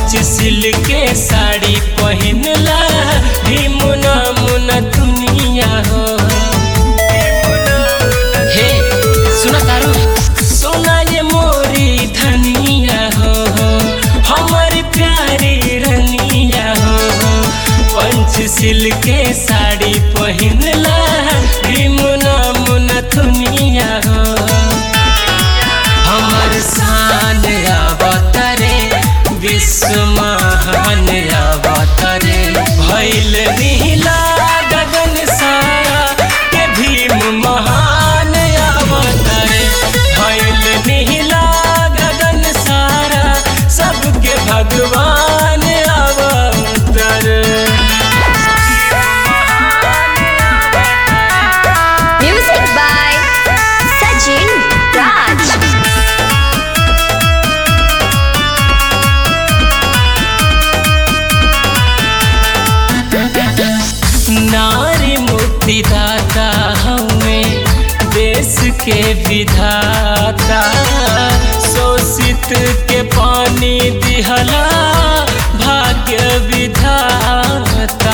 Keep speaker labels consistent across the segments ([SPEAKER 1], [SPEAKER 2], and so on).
[SPEAKER 1] पंचशील के साड़ी पहिनला भीमुना मुना दुनिया हो हे सुना तारू सोना ये मोरी धनिया हो हमारी प्यारी रनिया हो पंचशील के साड़ी पहिनला भीमुना मुना दुनिया हो हमर शान अवतरे विश्व महान अवतरे भैल नीला गगन सारा के भीम महान अवतरे भैल नीला गगन सारा सबके भगवान अवतरे
[SPEAKER 2] Music by Sajin Raj.
[SPEAKER 1] नारी मुक्तिदाता हमें देश के विधाता शोषित के पानी दिहला भाग्य विधाता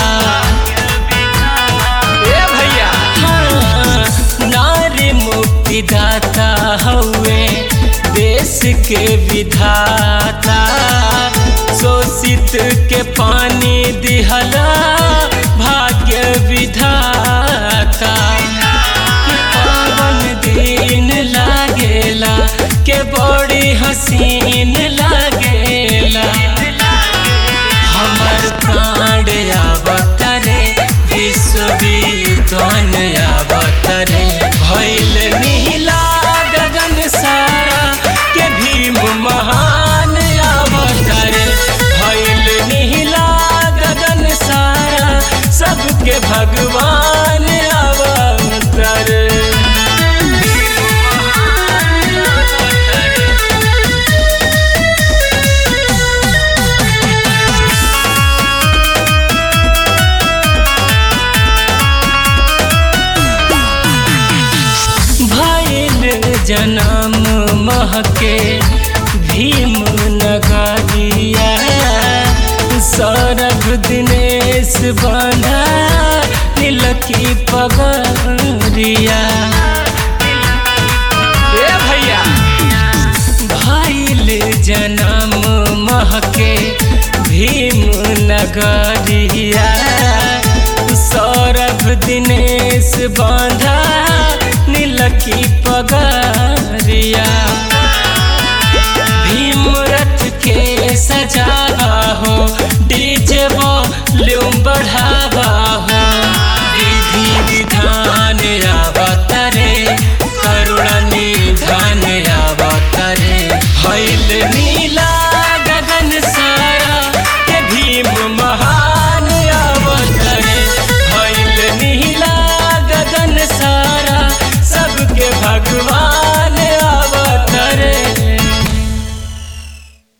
[SPEAKER 1] ए भैया हाँ, नारी मुक्तिदाता हवे देश के विधाता शोषित के पानी दिहला भाग्य विधाता के पावन दिन लागेला के बड़ी हसीन लागेला हमर प्राण अवतरे विश्वविद्वान अवतरे भैल नीला गगन सारा के भीम महान अवतरे भैल नीला गगन सारा सबके भगवान अवतरे भैल जनम महके भीम नगरिया सौरभ दिनेश बांधा तिलकी पगरिया ए भैया भैल जनम महके भीम नगरिया सौरभ दिनेश बांधा नीलकी पगरिया भीम रथ के सजावा हो